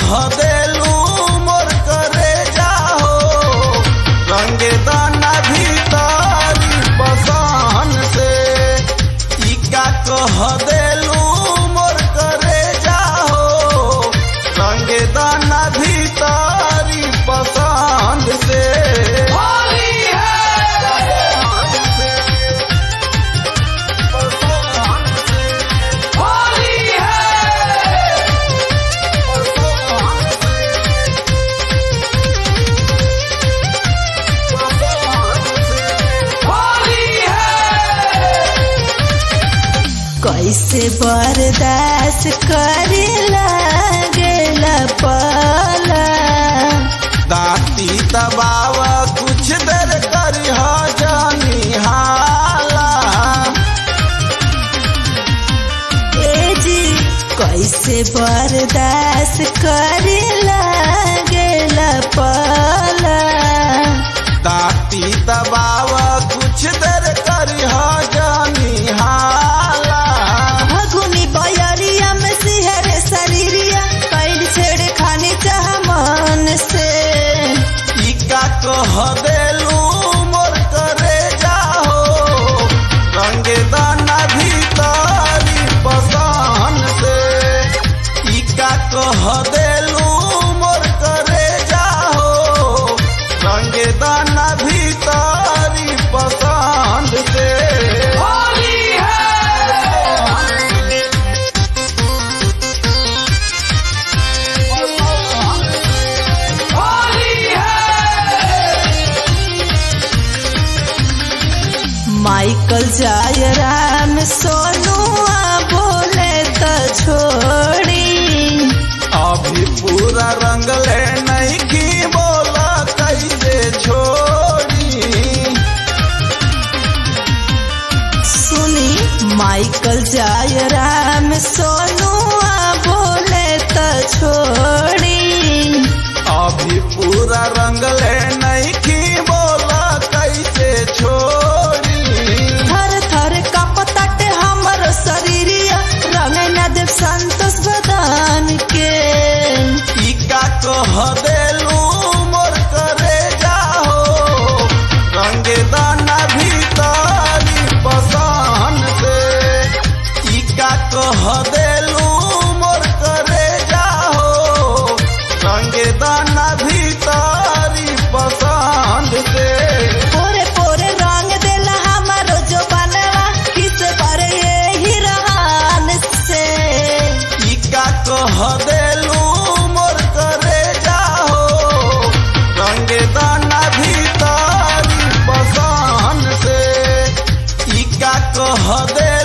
कह देलू मोर करे जाहो रंगे दाना भीतरी पसान से ई का कह देलू मोर करे जाहो रंगे दाना भीतरी पसंद से होली है होली है होली है कैसे बर्दाश्त करे लागेला पाला दाती दबाव कुछ देर करी हो जानी हाला ए जी कैसे बर्दाश्त करे लागेला पाला दाती दबाव कुछ देर करी हो जानी हाला भगुनी बयरिया में सिहर शरीरिया कैल छेड़ खाने चाह मन से ई का कह देलू मोर करे जाहो रंगे दाना भीतरी पसान से ई का कह देलू मोर करे जाहो रंगे दाना भीतरी पसंद से होली है होली है माइकल जाय राम सोनुआ बोले तो छोड़ी अभी पूरा रंग ले नहीं की बोला कैसे छोड़ी सुनी माइकल जाय राम सोनुआ बोले तो छोड़ी अभी पूरा रंग ले नहीं की बोला कैसे छोड़ी थर थर कपतट हमर शरीरिया रंग न देव संतोष बदान के ई का कह देलू मोर करे जाहो रंगे दाना भीतरी पसान से ई का कह देलू मोर करे जाहो रंगे दाना भीतरी पसंद से पोरे पोरे रंग देला हमारो जो बनवा किस पर ये हिरान से ई का कह देलू मोर करे जाहो रंगे दाना भीतरी पसान से ई का कह दे